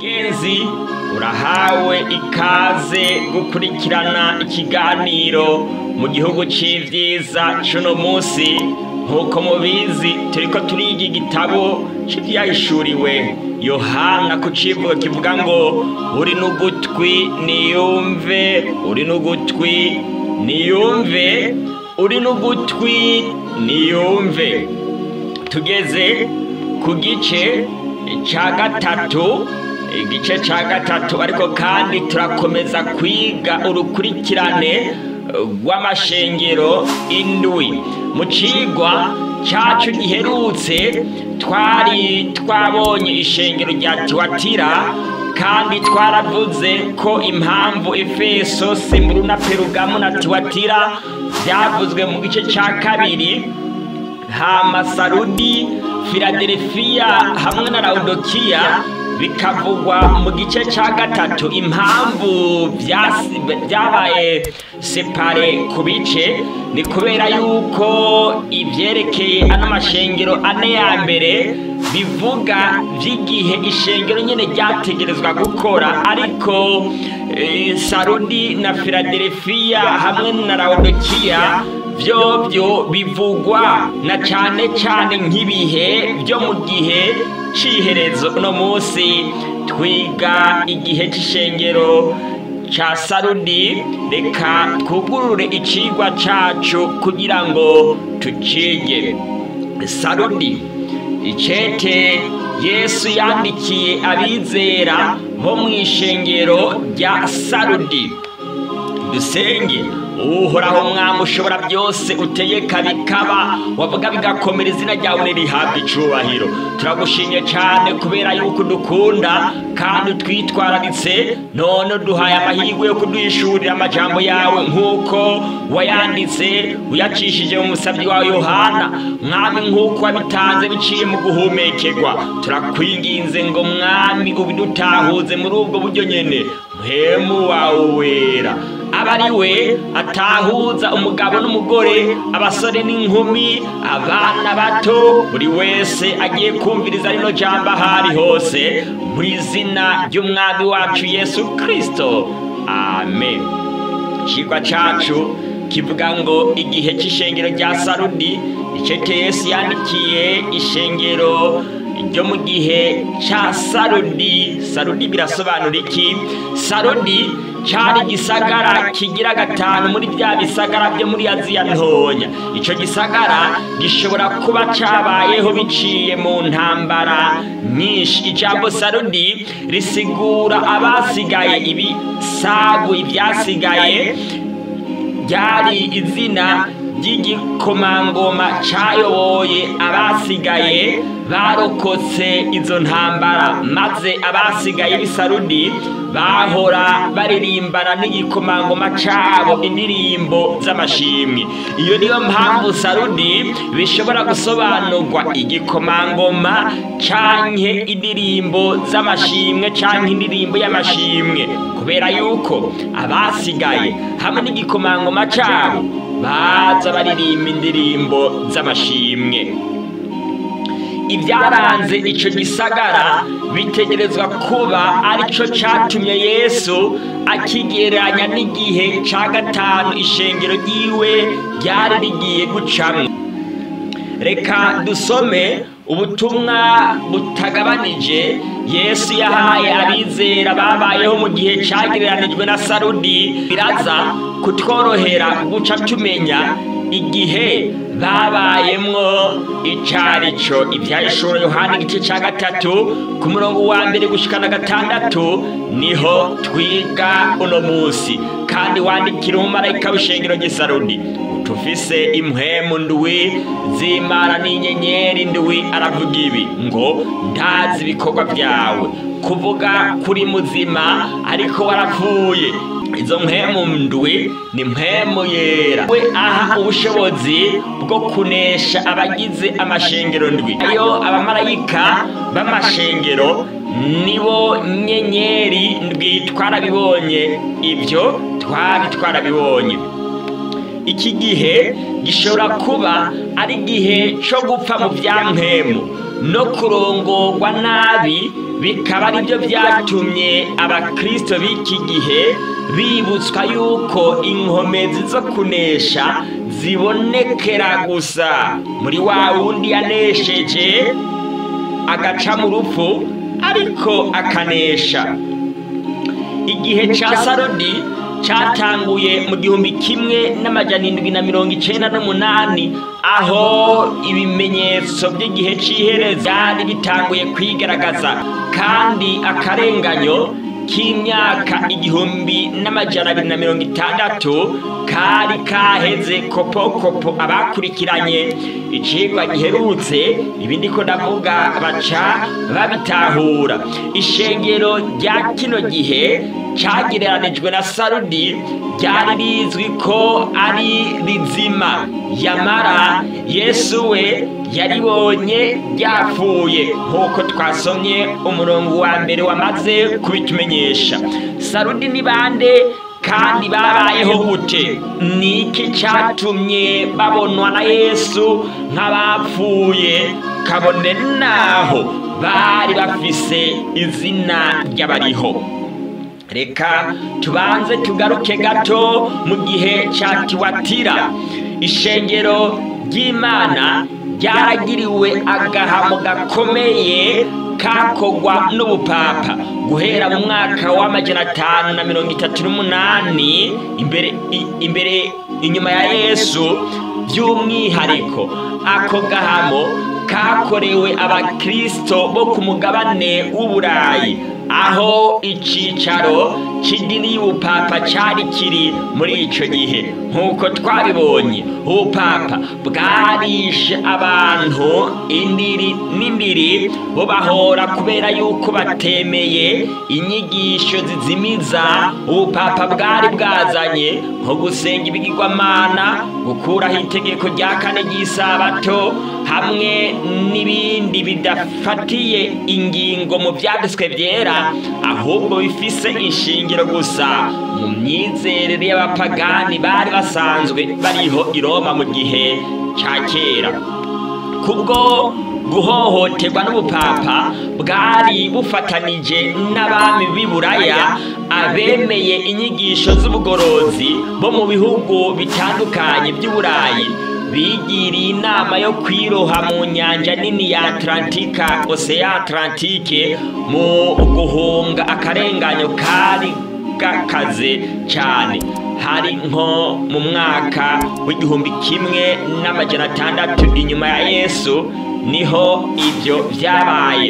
mugenzi urahawe ikaze gukurikirana ikiganiro mu gihugu c'ivyiza c'uno musi nk'uko mubizi turiko turiga igitabo c'ivyahishuriwe yohana ku civugo kivuga ngo uri n'ugutwi niyumve uri n'ugutwi niyumve uri n'ugutwi niyumve tugeze ku gice ca gatatu igice ca gatatu ariko kandi turakomeza kwiga urukurikirane rw'amashengero indwi mu cigwa cacu giherutse twari twabonye ishengero rya tiwatira kandi twaravuze ko impamvu efeso simuru na perugamu na tiwatira vyavuzwe mu gice ca kabiri hama sarudi filadelfiya hamwe na laudokiya bikavugwa mu gice ca gatatu impamvu vyabaye separe ku bice ni kubera yuko ivyerekeye ano mashengero ane ya mbere bivuga vy'igihe ishengero nyene ryategerezwa gukora ariko e, sarudi na filadelfiya hamwe na laudokiya vyovyo bivugwa na cane cane nk'ibihe vyo mu gihe c'iherezo uno musi twiga igihe c'ishengero ca sarudi reka twugurure icigwa cacu kugira ngo tucige sarudi icete yesu yandikiye abizera bo mw'ishengero rya sarudi dusenge uhoraho mwami ushobora byose utegeka bikaba wavuga bigakomera izina ryawe nirihabwa icubahiro turagushimye cyane kubera yuko udukunda kandi utwitwararitse none uduhaye amahirwe yo kuduhishurira amajambo yawe nk'uko wayanditse uyacishije mu musabyi wawe yohana mwami nk'uko wabitanze biciye mu guhumekerwa turakwinginze ngo mwami ubidutahuze muri ubwo buryo nyene muhemu wawe wera aba ari we atahuza umugabo n'umugore abasore n'inkumi abana bato buri wese agiye kumviriza rino jambo ahari hose mu izina ry'umwami wacu yesu kirisito amen ikigwa cacu kivuga ngo igihe c'ishengero rya sarudi icete yesu yandikiye ishengero ryo mu gihe ca sarudi sarudi birasobanura iki sarudi cari gisagara kigira gatanu muri bya bisagara byo muri aziya ntoya ico gisagara gishobora kuba cabayeho biciye mu ntambara nyinshi ijambo sarudi risigura abasigaye ibisagu ivyasigaye ryari izina ry'igikomangoma cayoboye abasigaye barokotse izo ntambara maze abasigaye b'isarudi bahora baririmbana n'igikomangoma cabo indirimbo z'amashimwe iyo niyo mpamvu sarudi bishobora gusobanurwa igikomangoma canke indirimbo z'amashimwe canke indirimbo y'amashimwe kubera yuko abasigaye hamwe n'igikomangoma cabo baza baririmba indirimbo z'amashimwe ibyaranze ico gisagara bitegerezwa kuba arico catumye yesu akigereranya n'igihe ca gatanu ishengero ryiwe ryari rigiye gucamwo reka dusome ubutumwa butagabanije yesu yahaye abizera babayeho mu gihe cagereranijwe na sarudi biraza kutworohera guca tumenya igihe babayemwo icarico ivyahishuro yohana igice ca gatatu ku murongo wa mbere gushikana gatandatu niho twiga uno musi kandi wandikira umumarayika w'ishengero ry'isarudi tufise impwemu ndwi z'imana n'inyenyeri ndwi aravuga ibi ngo ndazi ibikorwa vyawe kuvuga kuri muzima ariko warapfuye izo mpemu ndwi ni mpemu yera we aha ubushobozi bwo kunesha abagize amashengero ndwi ayo abamarayika b'amashengero nibo nyenyeri ndwi twarabibonye ibyo twari twarabibonye iki gihe gishobora kuba ari igihe cyo gupfa mu bya mpemu no kurongorwa nabi bikaba ari byo byatumye abakristo b'iki gihe bibutswa yuko inkomezi zo kunesha zibonekera gusa muri wa wundi yanesheje agaca mu rupfu ariko akanesha igihe ca sarodi cyatanguye mu gihumbi kimwe n'amajana indwi na mirongo icenda n'umunani aho ibimenyetso by'igihe cy'ihereza byari bitanguye kwigaragaza kandi akarenganyo k'imyaka igihumbi n'amajana abiri na mirongo itandatu kari kaheze kopokopo abakurikiranye icigwa giherutse ibindi ko ndavuga baca babitahura ishengero rya kino gihe cyagereranijwe na sarudi ryari rizwi ko ari rizima yamara yesu we yaribonye ryapfuye nk'uko twasomye umurongo wa mbere wamaze kubitumenyesha sarudi ni bande kandi babayeho gute ni iki cyatumye babonwa na yesu nk'abapfuye kabone naho bari bafise izina ry'abariho reka tubanze tugaruke gato mu gihe cya tiwatira ishengero ry'imana ryaragiriwe agahamo gakomeye kakogwa n'ubupapa guhera mu mwaka w'amajana atanu na mirongo itatu n'umunani imbere imbere inyuma ya yesu by'umwihariko ako gahamo kakorewe abakristo bo ku mugabane w'uburayi aho icicaro c'idini y'ubupapa cari kiri muri ico gihe nk'uko twabibonye ubupapa bwarishe abantu indiri n'indiri bo bahora kubera yuko batemeye inyigisho zizimiza ubupapa bwari bwazanye nko gusenga ibigirwamana gukuraho itegeko rya kane ry'isabato hamwe n'ibindi bidafatiye ingingo mu byanditswe byera ahubwo bifise inshingiro gusa mu myizerere y'abapagani bari basanzwe bariho i roma mu gihe cya kera kubwo guhohoterwa n'ubupapa bwari bufatanije n'abami b'i buraya abemeye inyigisho z'ubugorozi bo mu bihugu bitandukanye by'uburayi bigiriye inama yo kwiroha mu nyanja nini ya atlantika oseya atlantike mu guhunga akarenganyo kari gakaze cyane hari nko mu mwaka w'igihumbi kimwe n'amajana atandatu inyuma ya yesu niho ibyo byabaye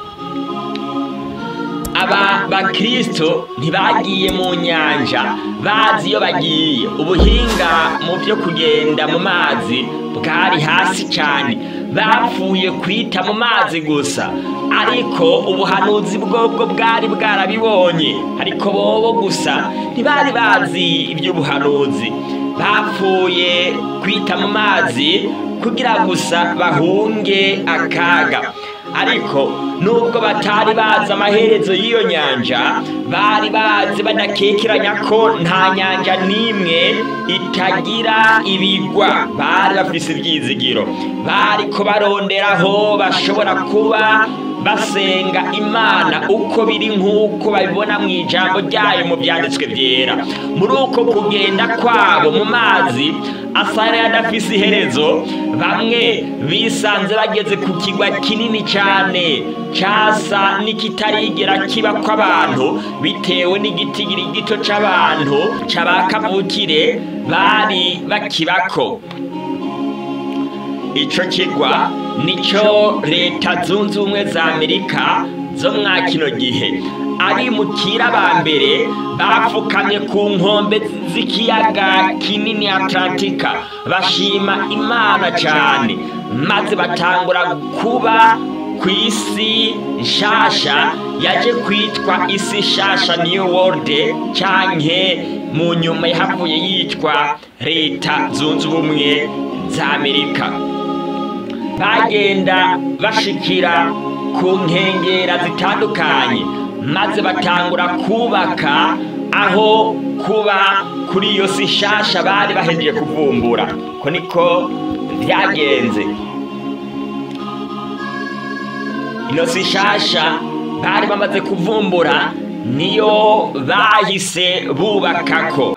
aba bakristo ntibagiye mu nyanja bazi iyo bagiye ubuhinga mu byo kugenda mu mazi bwari hasi cyane bapfuye kwita mu mazi gusa ariko ubuhanuzi bwobwo bwari bwarabibonye ariko bobo gusa ntibari bazi iby'ubuhanuzi bapfuye kwita mu mazi kugira gusa bahunge akaga ariko nubwo batari bazi amaherezo y'iyo nyanja bari bazi badakekeranya ko nta nyanja n'imwe itagira ibigwa bari bafise ibyizigiro bari ko baronderaho bashobora kuba basenga imana uko biri nk'uko babibona mu ijambo ryayo mu byanditswe byera muri uko kugenda kwabo mu mazi asa n'ayadafise iherezo bamwe bisanze bageze ku kigwa kinini cyane cyasa n'ikitarigera kiba kw'abantu bitewe n'igitigiri gito cy'abantu cy'abakavukire bari bakibako icyo kigwa nicyo leta zunze ubumwe za amerika zo mwa kino gihe abimukira ba mbere bapfukamye ku nkombe z'ikiyaga kinini atlantika bashima imana cyane maze batangura kuba ku isi nshasha yaje kwitwa isi nshasha niyo world cyanke mu nyuma yahavuye yitwa leta zunze ubumwe za amerika bagenda bashikira ku nkengera zitandukanye maze batangura kubaka aho kuba kuri iyo si nshasha bari bahejeje kuvumbura ko niko byagenze ino si nshasha bari bamaze kuvumbura niyo bahise bubakako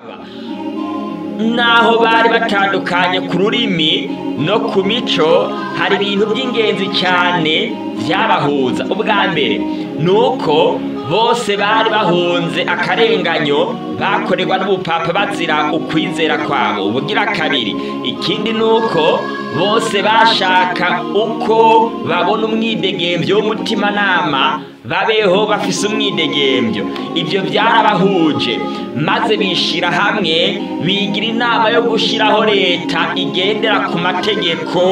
naho bari batandukanye ku rurimi no ku mico hari ibintu by'ingenzi cyane byabahuza ubwa mbere ni uko bose bari bahunze akarenganyo bakorerwa n'ubupapa bazira ukwizera kwabo ubugira kabiri ikindi ni uko bose bashaka uko babona umwidegembyo w'umutimanama babeho bafise umwidegembyo ibyo byarabahuje maze bishyira hamwe bigira inama yo gushyiraho leta igendera ku mategeko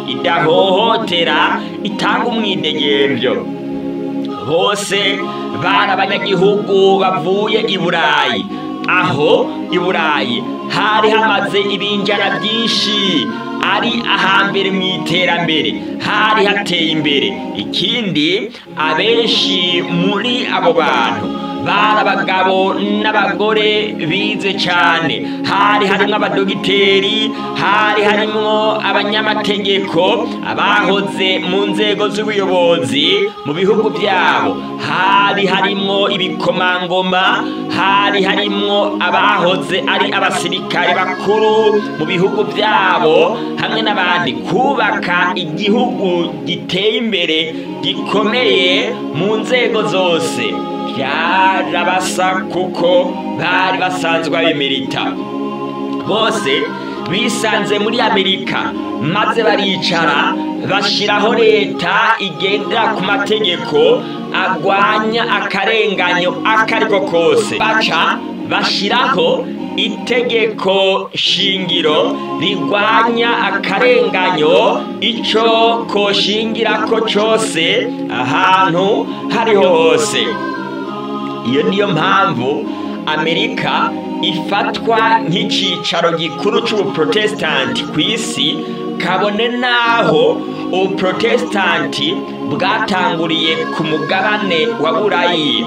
idahohotera itanga umwidegembyo bose bari abanyagihugu bavuye i burayi aho i burayi hari hamaze ibinjana byinshi ari ahambere mu iterambere hari hateye imbere ikindi abenshi muri abo bantu bari abagabo n'abagore bize cyane hari harimo abadogiteri hari harimo abanyamategeko abahoze mu nzego z'ubuyobozi mu bihugu byabo hari harimo ibikomangoma hari harimo abahoze ari abasirikare bakuru mu bihugu byabo hamwe n'abandi kubaka igihugu giteye imbere gikomeye mu nzego zose byarabasa kuko bari basanzwe abemerita bose bisanze muri amerika maze baricara bashyiraho leta igendera ku mategeko agwanya akarenganyo ako ariko kose baca bashyiraho itegeko shingiro rigwanya akarenganyo icyo koshingira ko cyose ahantu hariho hose iyo niyo mpamvu amerika ifatwa nk'icyicaro gikuru cy'ubuprotesitanti ku isi kabone n'aho ubuprotesitanti bwatanguriye ku mugabane wa burayi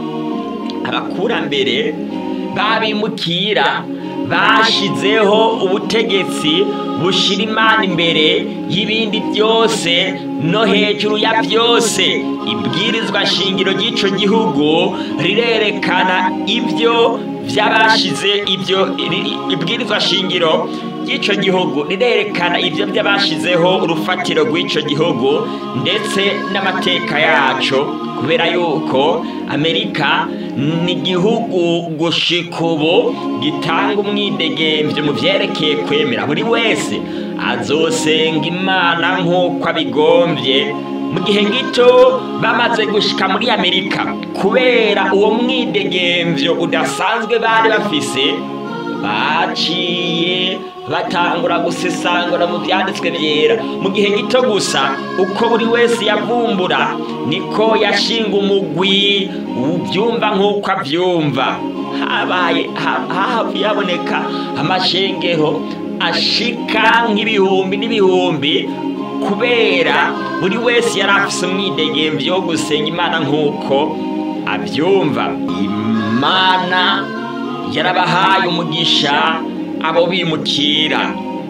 abakurambere babimukira bashyizeho ubutegetsi bushyira imana imbere y'ibindi byose no hejuru ya byose ibwirizwa shingiro ry'icyo gihugu rirerekana ibyo by'abashize ibyo ibwirizwa shingiro ry'icyo gihugu rirerekana ibyo by'abashizeho urufatiro rw'icyo gihugu ndetse n'amateka yacu kubera yuko amerika ni igihugu gushika ubu gitanga umwidegembyo mu byerekeye kwemera buri wese azosenga imana nk'uko abigombye mu gihe gito bamaze gushika muri amerika kubera uwo mwidegembyo udasanzwe bari bafise baciye batangura gusesangura mu byanditswe byera mu gihe gito gusa uko buri wese yavumbura niko yashinga umugwi ubyumva nk'uko abyumva habaye hahavuye haboneka amashengero ashika nk'ibihumbi n'ibihumbi kubera buri wese yari afise umwidegembyo wo gusenga imana nk'uko abyumva imana yarabahaye umugisha abo bimukira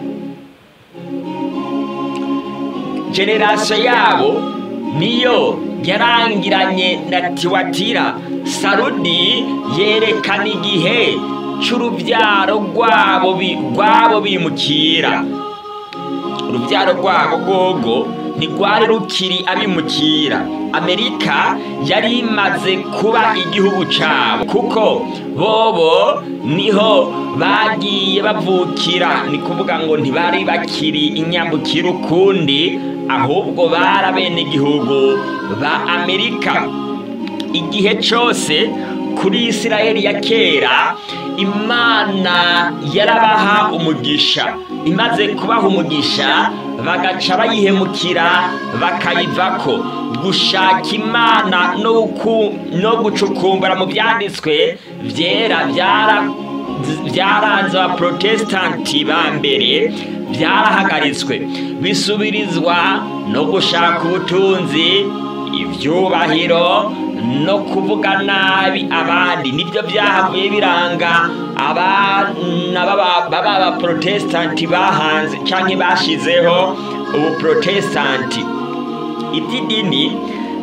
generasiyo yabo niyo yarangiranye na tiwatira sarudi yerekana igihe cy'urubyaro rwabo rwabo bimukira urubyaro rwabo rwogo ntirwari rukiri abimukira amerika yari imaze kuba igihugu cyabo kuko bobo niho bagiye bavukira ni kuvuga ngo ntibari bakiri inyambukira ukundi ahubwo bari abenegihugu ba amerika igihe cyose kuri isirayeli ya kera imana yarabaha umugisha imaze kubaha umugisha bagaca bayihemukira bakayivako gushaka imana no gucukumbura mu byanditswe byera byaranze abaprotesitanti ba mbere byarahagaritswe bisubirizwa no gushaka ubutunzi ibyubahiro no kuvuga nabi abandi nibyo byahavuye biranga abana b'abaprotesitanti bahanze cyangwa bashyizeho ubuprotesitanti iby'idini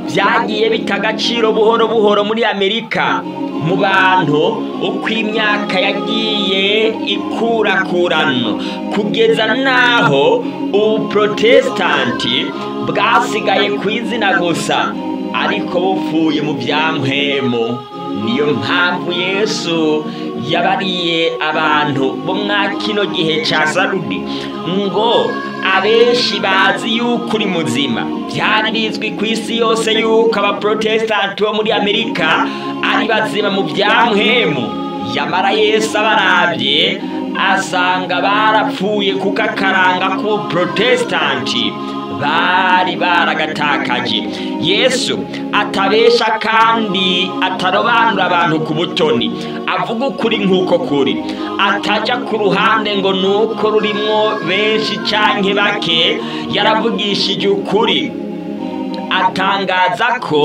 byagiye bita agaciro buhoro buhoro muri amerika mu bantu uko imyaka yagiye ikurakurana kugeza n'aho ubuprotesitanti bwasigaye ku izina gusa ariko bupfuye mu byampwemo niyo mpamvu yesu yabariye abantu bo mwa kino gihe cya sarudi ngo abenshi bazi yuko uri muzima byari bizwi ku isi yose yuko abaprotesitanti bo muri amerika ari bazima mu byampwemu yamara yesu abarabye asanga barapfuye kuko akaranga k'ubuprotesitanti bari baragatakaje yesu atabesha kandi atarobanura abantu ku butoni avuga ukuri nk'uko kuri atajya ku ruhande ngo ni uko rurimwo benshi cyangwa bake yaravugishije ukuri atangaza ko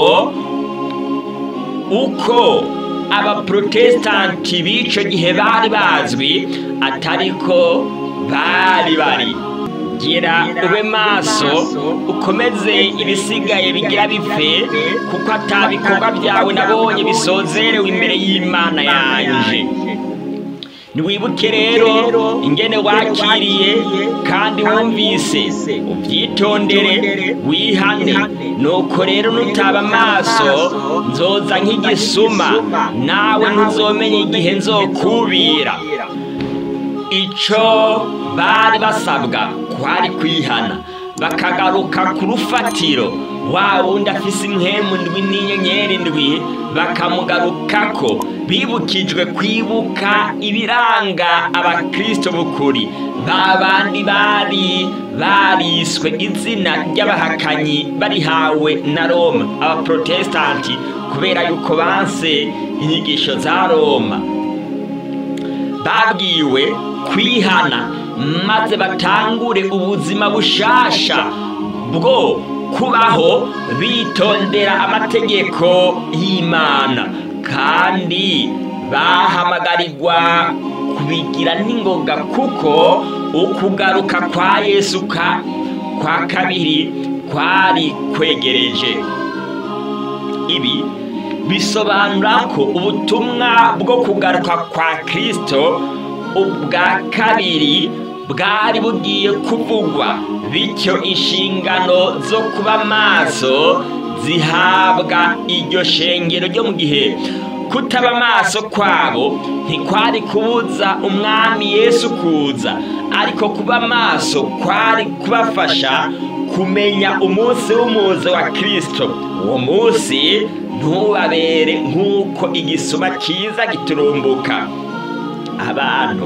uko abaprotesitanti b'icyo gihe bari bazwi atari ko bari bari gira ube maso ukomeze ibisigaye bigira bipfe kuko atabikorwa byawe nabonye bisozerewe imbere y'imana yanjye ntiwibuke rero ingene wakiriye kandi wumvise ubyitondere wihane nuko rero nutaba amaso nzoza nk'igisuma nawe ntuzomenye igihe nzokubira icyo bari basabwa kwari kwihana bakagaruka ku rufatiro wa wundi afise impwemu ndwi n'inyenyeri ndwi bakamugarukako bibukijwe kwibuka ibiranga abakristo b'ukuri ba bandi bari bariswe izina ry'abahakanyi barihawe na roma abaprotesitanti kubera yuko banse inyigisho za roma babwiwe kwihana maze batangure ubuzima bushasha bwo kubaho bitondera amategeko y'imana kandi bahamagarirwa kubigira n'ingoga kuko ukugaruka kwa yesu kwa kabiri kwari kwegereje ibi bisobanura ko ubutumwa bwo kugaruka kwa kirisito ubwa kabiri bwari bugiye kuvugwa bityo inshingano zo kuba maso zihabwa iryo shengero ryo mu gihe kutaba amaso kwabo ntikwari kubuza umwami yesu kuza ariko kuba maso kwari kubafasha kumenya umunsi w'umuze wa kirisito uwo munsi ntubabere nk'uko igisuma cyiza giturumbuka abantu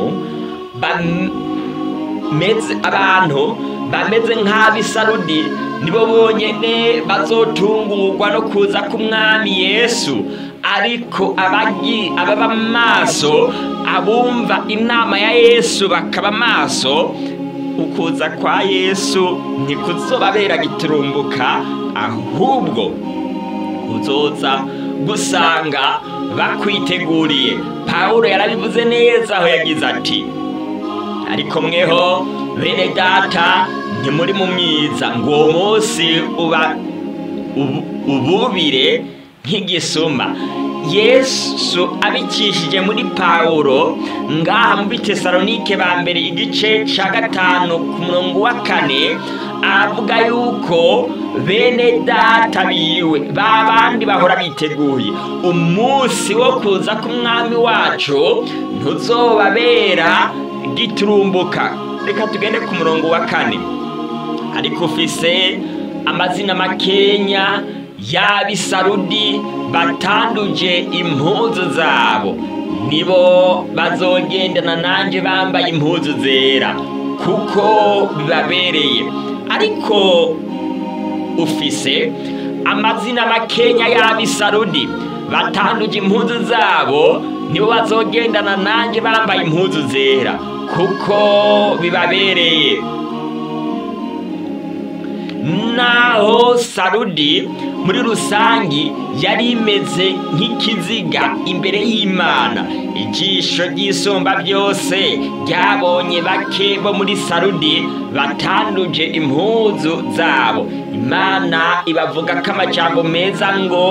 bameze abantu bameze nk'abisarudi nibo bonyine bazotungurwa no kuza k'umwami yesu ariko ababa maso abumva inama ya yesu bakaba maso ukuza kwa yesu ntikuzobabera giturumbuka ahubwo uzoza gusanga bakwiteguriye pawulo yarabivuze neza aho yagize ati ariko mweho bene data ntimuri mu mwiza ngo uwo munsi uba ububire nk'igisuma yesu abicishije muri pawulo ngaha mu bitesalonike ba mbere igice cya gatanu ku murongo wa kane avuga yuko bene data biwe ba bandi bahora biteguye umunsi wo kuza k'umwami wacu ntuzobabera giturumbuka reka tugende ku murongo wa kane ariko ufise amazina makenya y'abisarudi batanduje impuzu zabo nibo bazogendana nanjye bambaye impuzu zera kuko bibabereye ariko ufise amazina makenya y'abisarudi batanduje impuzu zabo nibo bazogendana nanjye bambaye impuzu zera kuko bibabereye naho sarudi muri rusangi yari imeze nk'ikiziga imbere y'imana ijisho ry'isumba byose ryabonye bake bo muri sarudi batanduje impuzu zabo imana ibavuga ko amajambo meza ngo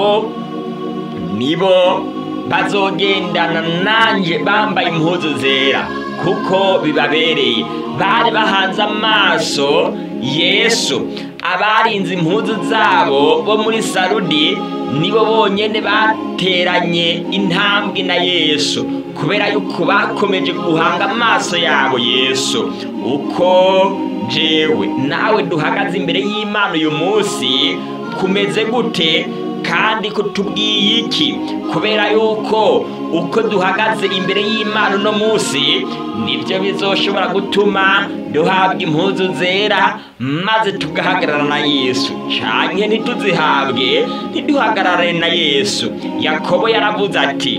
nibo bazogendana nanjye bambaye impuzu zera kuko bibabereye bari bahanze amaso yesu abarinze impuzu zabo bo muri sarudi nibo bonyine bateranye intambwe na yesu kubera yuko bakomeje guhanga amaso yabo yesu uko jewe nawe duhagaze imbere y'imana uyu munsi kumeze gute kandi kutubwiye iki kubera yuko uko duhagaze imbere y'imana uno munsi nibyo bizoshobora gutuma duhabwa impuzu zera maze tugahagarara na yesu canke ntituzihabwe ntiduhagarare na yesu yakobo yaravuze ati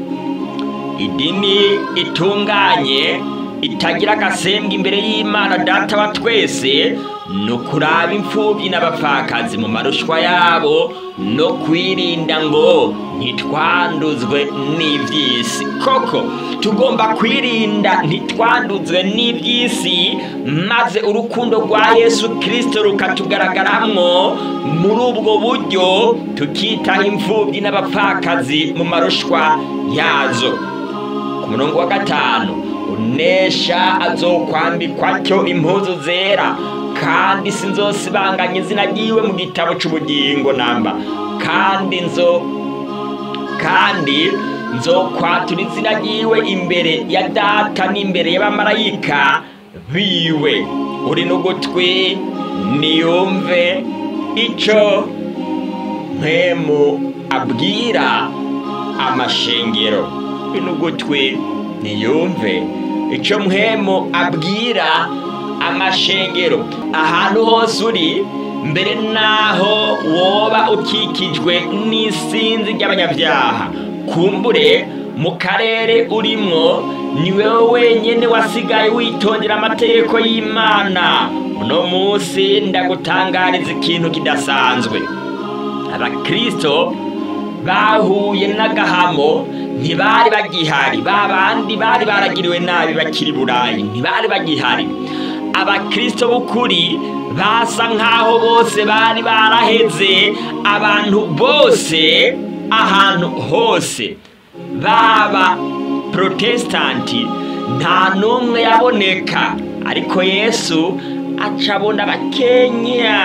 idini itunganye itagira agasembwa imbere y'imana data wa twese ni ukuraba imfubyi n'abapfakazi mu marushwa yabo no kwirinda ngo ntitwanduzwe n'iby'isi koko tugomba kwirinda ntitwanduzwe n'iby'isi maze urukundo rwa yesu kirisito rukatugaragaramwo muri ubwo buryo tukitaho imfubyi n'abapfakazi mu marushwa yazo ku murongo wa gatanu unesha azokwambikwa cyo impuzu zera kandi sinzosibanganya izina ryiwe mu gitabo cy'ubugingo namba kandi nzo kandi nzokwatura izina ryiwe imbere ya data n'imbere y'abamarayika biwe uri n'ugutwi niyumve icyo mpemu abwira amashengero uri n'ugutwi niyumve icyo mpemu abwira amashengero ahantu hose uri mbere naho woba ukikijwe n'isinzi ry'abanyabyaha kumbure mu karere urimwo ni wowe wenyine wasigaye witondera amategeko y'imana uno munsi ndagutangariza ikintu kidasanzwe abakirisito bahuye n'agahamo ntibari bagihari ba bandi bari baragiriwe nabi bakiri burayi ntibari bagihari abakirisito b'ukuri basa nk'aho bose bari baraheze abantu bose ahantu hose baba protesitanti nta n'umwe yaboneka ariko yesu acabona bakenya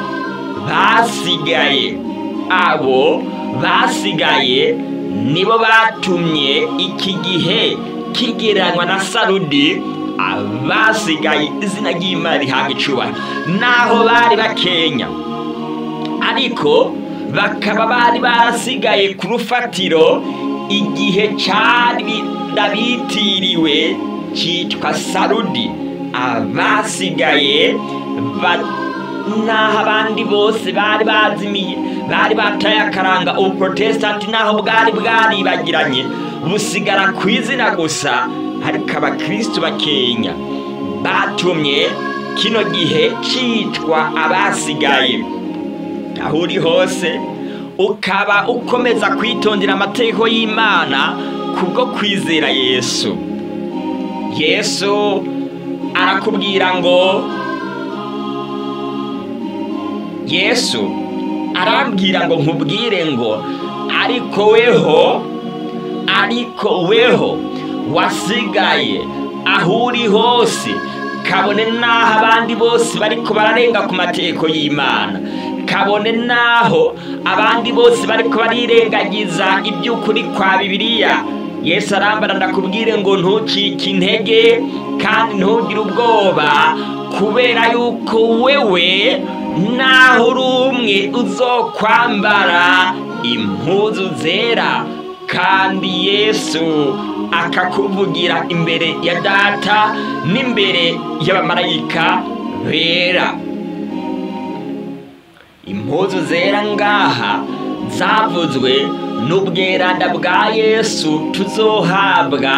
basigaye abo basigaye nibo batumye iki gihe kigereranywa na sarudi abasigaye izina ry'imana rihabwa icubahiro naho bari bakenya ariko bakaba bari barasigaye ku rufatiro igihe cyari bitiriwe cyitwa sarudi abasigaye naho abandi bose bari bazimiye bari bataye akaranga ubuprotesitanti naho bwari bwaribagiranye busigara ku izina gusa ariko abakirisitu bakenya batumye kino gihe cyitwa abasigaye aho uri hose ukaba ukomeza kwitondera amategeko y'imana kubwo kwizera yesu yesu arakubwira ngo yesu arambwira ngo nkubwire ngo ariko weho ariko weho wasigaye aho uri hose kabone n'aho abandi bose bariko bararenga ku mategeko y'imana kabone n'aho abandi bose bariko barirengagiza iby'ukuri kwa bibiliya yesu arambara ndakubwire ngo ntucike intege kandi ntugire ubwoba kubera yuko wewe naho uri umwe uzokwambara impuzu zera kandi yesu akakuvugira imbere ya data n'imbere y'abamarayika bera impuzu zera ngaha zavuzwe n'ubweranda bwa yesu tuzohabwa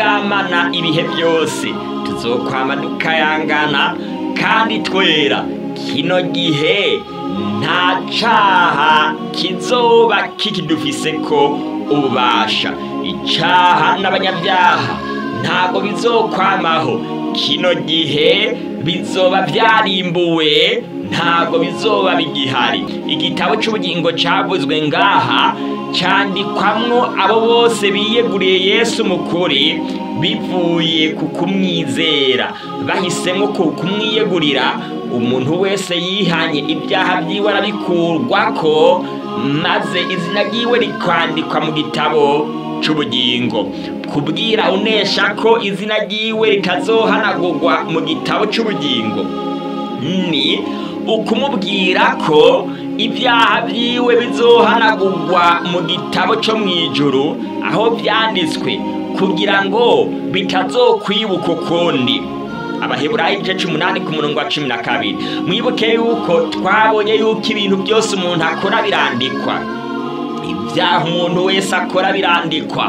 tukabwamana ibihe byose tuzokwama dukayangana kandi twera kino gihe nta caha kizoba kikidufise ko ububasha icaha n'abanyabyaha ntabwo bizokwamaho kino gihe bizoba vyarimbuwe ntabwo bizoba bigihari igitabo c'ubugingo cavuzwe ngaha candikwamwo abo bose biyeguriye yesu mukuri bivuye ku kumwizera bahisemwo ku kumwiyegurira umuntu wese yihanye ibyaha vyiwe arabikurwako maze izina ryiwe rikandikwa mu gitabo c'ubugingo kubwira unesha ko izina ryiwe ritazohanagurwa mu gitabo c'ubugingo ni ukumubwira ko ibyaha vyiwe bizohanagurwa mu gitabo co mw'ijuru aho vyanditswe kugira ngo bitazokwibuka ukundi abaheburayi igice c'umunani ku murongo wa cumi na kabiri mwibuke yuko twabonye yuko ibintu byose umuntu akora birandikwa ibyaha umuntu wese akora birandikwa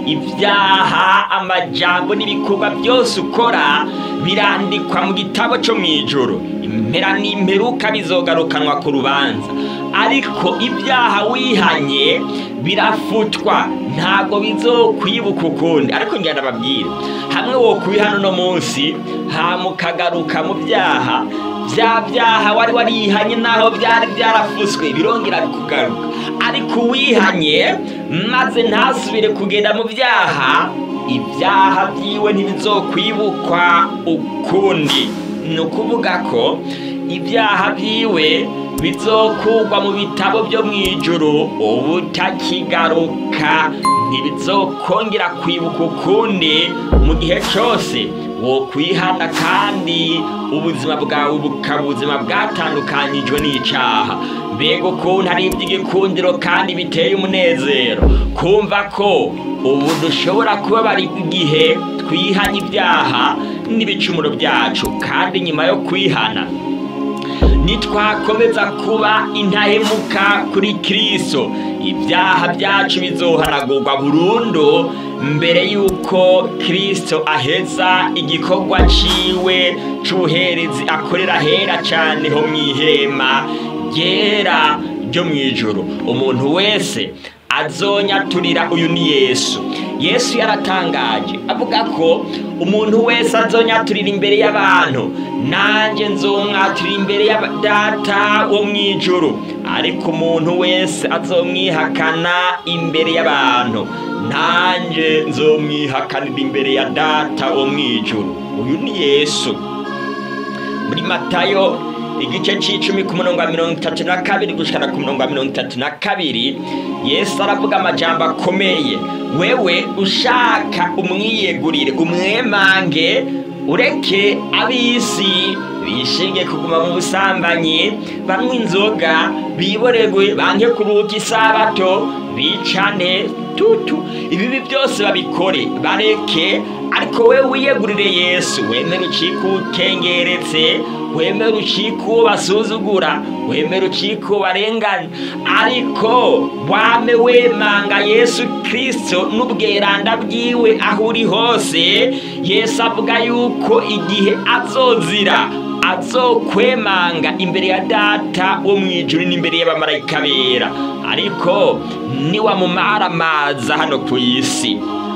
ibyaha amajambo n'ibikorwa byose ukora birandikwa mu gitabo cyo mu ijoro impera n'imperuka bizogarukanwa ku rubanza ariko ibyaha wihanye birafutwa ntabwo bizokwibuka ukundi ariko ngenda babwire hamwe wo kubihana uno munsi hamukagaruka mu byaha bya byaha wari warihanye naho byari byarafuswe birongera bikugaruka ariko uwihanye maze ntasubire kugenda mu byaha ibyaha byiwe ntibizokwibukwa ukundi ni ukuvuga ko ibyaha byiwe bizokugwa mu bitabo byo mu ijuru ubutakigaruka ntibizokongera kwibuka ukundi mu gihe cyose wo kwihana kandi ubuzima bwawe bukaba ubuzima bwatandukanyijwe n'icyaha mbega ukuntu ari iby'igikundiro kandi biteye umunezero kumva ko ubu dushobora kubabara igihe twihanye ibyaha n'ibicumuro byacu kandi nyuma yo kwihana nitwakomeza kuba intahemuka kuri kristo ibyaha byacu bizohanagurwa burundu mbere y'uko kristo aheza igikorwa ciwe c'ubuherezi akorera hera cane ho mw'ihema ryera ryo mw'ijuru umuntu wese azonyaturira uyu ni yesu yesu yaratangaje avuga ko umuntu wese azonyaturira imbere y'abantu nanjye nzomwaturira imbere ya data wo mu ijuru ariko umuntu wese azomwihakana imbere y'abantu nanjye nzomwihakanira imbere ya data wo mu ijuru uyu ni yesu muri matayo igice c'icumi ku murongo wa mirongo itatu na kabiri gushikana ku murongo wa mirongo itatu na kabiri yesu aravuga amajambo akomeye wewe ushaka umwiyegurire umwemange ureke ab'isi bishinge kuguma mu busambanyi banywa inzoga biboregwe banke kuruhuka isabato bicane tutu ibibi byose babikore bareke ariko we wiyegurire yesu wemere ucike ukengeretse wemere ucike uwo basuzugura wemere ucike uwo barenganya ariko wame wemanga yesu kirisito n'ubweranda bwiwe aho uri hose yesu avuga yuko igihe azozira azokwemanga imbere ya data wo mu ijuru n'imbere y'abamarayika bera ariko niwamumaramaza hano ku isi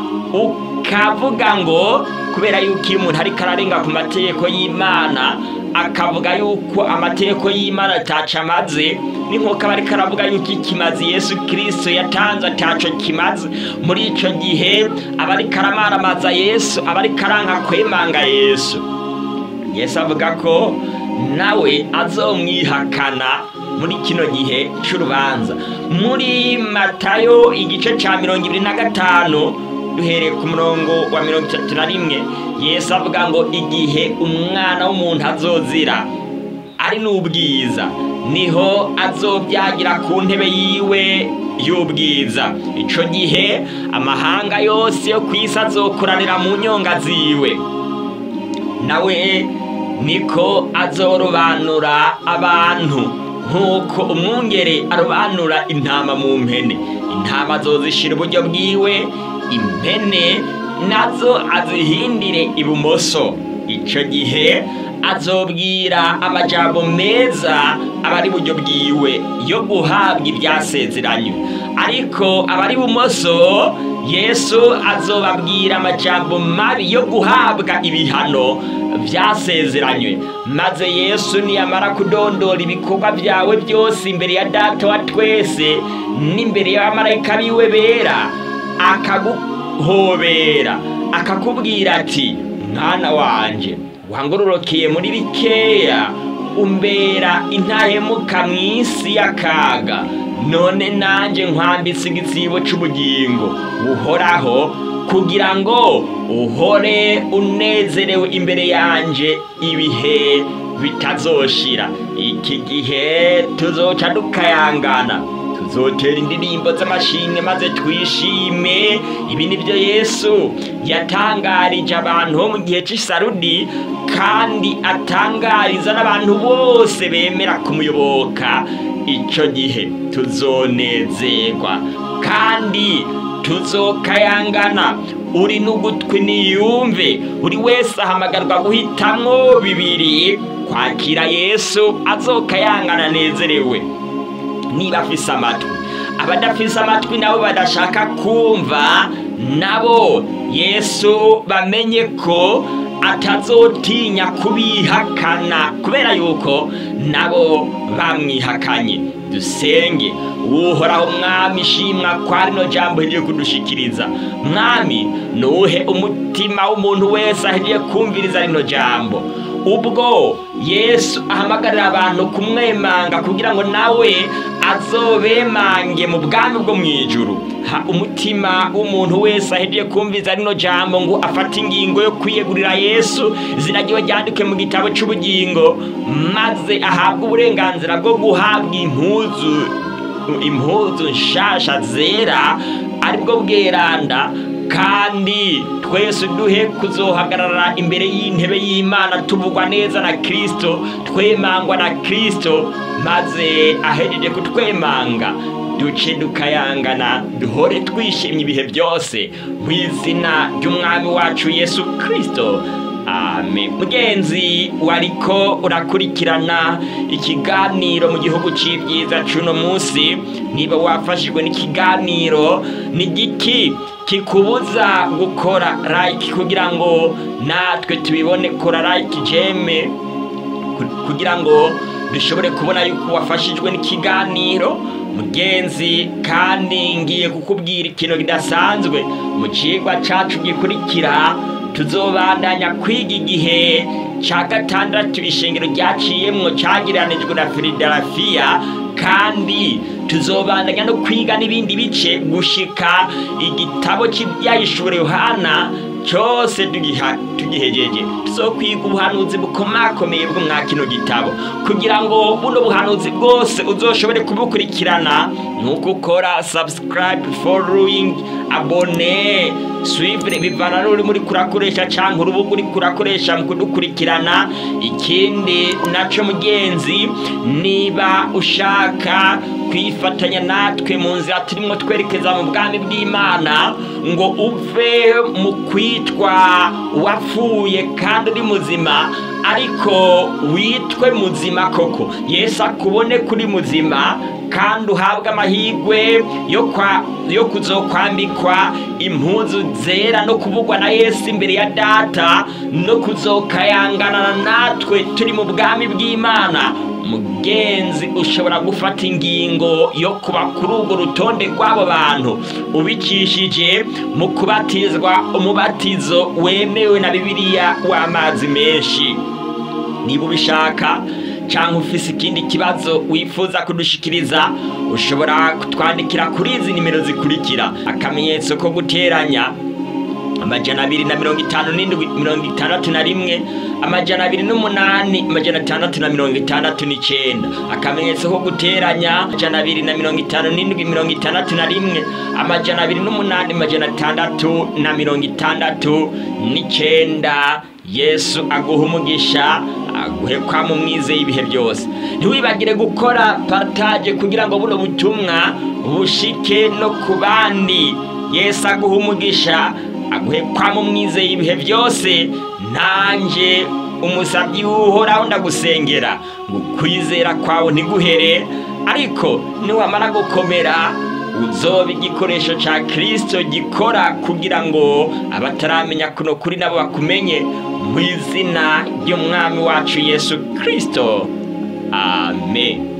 ukavuga ngo kubera yuko iyo umuntu ariko ararenga ku mategeko y'imana akavuga yuko amategeko y'imana ataca amaze ni nk'uko aba ariko aravuga yuko ikimazi yesu kirisito yatanze ataco kimaze muri ico gihe aba ariko aramaramaza yesu aba ariko aranka kwemanga yesu yesu avuga ko nawe azomwihakana muri kino gihe c'urubanza muri matayo igice ca mirongo ibiri na gatanu duhereye ku murongo wa mirongo itatu na rimwe yesu avuga ngo igihe umwana w'umuntu azozira ari n'ubwiza niho azobyagira ku ntebe yiwe y'ubwiza ico gihe amahanga yose yo ku isi azokoranira mu nyonga ziwe nawe niko azorobanura abantu nk'uko umwungere arobanura intama mu mpene intama azozishira uburyo bwiwe impene nazo azihindire ibumoso icyo gihe azobwira amajambo meza abari buryo bwiwe yo guhabwa ibyasezeranywe ariko abari bumoso yesu azobabwira amajambo mabi yo guhabwa ibihano byasezeranywe maze yesu niyamara kudondora ibikorwa byawe byose imbere ya data wa twese n'imbere y'abamarayika biwe bera akaguhobera akakubwira ati mwana wanje wangororokeye muri bikeya umbera intahemuka mu isi y'akaga none nanjye nkwambitse igitsibo cy'ubugingo buhoraho kugira ngo uhore unezerewe imbere yanjye ibihe bitazoshira iki gihe tuzoca dukayangana tuzotera indirimbo z'amashimwe maze twishime ibi ni byo yesu yatangarije abantu bo mu gihe cy'isarudi kandi atangariza n'abantu bose bemera kumuyoboka icyo gihe tuzonezerwa kandi tuzokayangana uri n'ugutwi niyumve buri wese ahamagarwa guhitamwo bibiri kwakira yesu azokayangana anezerewe niba afise amatwi abadafise amatwi nabo badashaka kumva nabo yesu bamenye ko atazotinya kubihakana kubera yuko nabo bamwihakanye dusenge uhoraho mwami ishimwa kwa rino jambo rigiye kudushikiriza mwami nuhe umutima w'umuntu wese ahegiye kumviriza rino jambo ubwo yesu ahamagarira abantu kumwemanga kugira ngo nawe azobemange mu bwami bwo mu ijuru ha umutima w'umuntu wese ahegiye kumviza rino jambo ngo afate ingingo yo kwiyegurira yesu izina ryiwe ryandike mu gitabo cy'ubugingo maze ahabwe uburenganzira bwo guhabwa impuzu impuzu nshasha zera aribwo bweranda kandi twese duhe kuzohagarara imbere y'intebe y'imana tuvugwa neza na kirisito twemangwa na kirisito maze ahejeje kutwemanga duce dukayangana duhore twishimye ibihe byose mu izina ry'umwami wacu yesu kirisito amen mugenzi wariko urakurikirana ikiganiro mu gihugu cy'ibyiza cy'uno munsi niba wafashijwe n'ikiganiro ni giki kikubuza gukora like kugira ngo natwe tubibone kora like jeme kugira ngo dushobore kubona yuko wafashijwe n'ikiganiro mugenzi kandi ngiye kukubwira ikintu kidasanzwe mu kigwa cyacu gikurikira tuzobandanya kwiga igihe cya gatandatu ishingiro ryaciyemwo cyagiranijwe na firidarafiya kandi tuzobandanya no kwiga n'ibindi bice gushika igitabo cy'ibyayishuri yohana cyose tugihegeje tuzokwiga ubuhanuzi bukomakomeye bwo mwa kino gitabo kugira ngo buno buhanuzi bwose uzoshobore kubukurikirana nuko ukora subscribe following abone swivure bivana n'uri muri kurakoresha cyangwa urubuga uri kurakoresha mu kudukurikirana ikindi nacyo mugenzi niba ushaka kwifatanya natwe mu nzira turimo twerekeza mu bwami bw'imana ngo uve mu kwitwa wapfuye kandi uri muzima ariko witwe muzima koko yesu akubone kuri muzima kandi uhabwe amahirwe yo kuzokwambikwa impuzu zera no kuvugwa na yesu imbere ya data no kuzokayangana natwe turi mu bwami bw'imana mugenzi ushobora gufata ingingo yo kuba kuri urwo rutonde rw'abo bantu ubikishije mu kubatizwa umubatizo wemewe na bibiliya w'amazi menshi niba ubishaka cyangwa ufise ikindi kibazo wifuza kudushikiriza ushobora kutwandikira kuri izi nimero zikurikira akamenyetso ko guteranya amajana abiri na mirongo itanu n'indwi mirongo itandatu na rimwe amajana abiri n'umunani amajana atandatu na mirongo itandatu n'icyenda akamenyetso ko guteranya amajana abiri na mirongo itanu n'indwi mirongo itandatu na rimwe amajana abiri n'umunani amajana atandatu na mirongo itandatu n'icyenda yesu aguha umugisha aguhe kwa mu mwize y'ibihe byose ntiwibagire gukora partage kugira ngo buno butumwa bushike no ku bandi yesu aguha umugisha aguhe kwa mu mwize y'ibihe byose nanjye umusabyi w'uhoraho ndagusengera ngo kwizera kwawe ntiguhere ariko niwamara gukomera uzoba igikoresho cya kirisito gikora kugira ngo abataramenya kuno kuri nabo bakumenye mu izina ry'umwami wacu yesu kirisito amen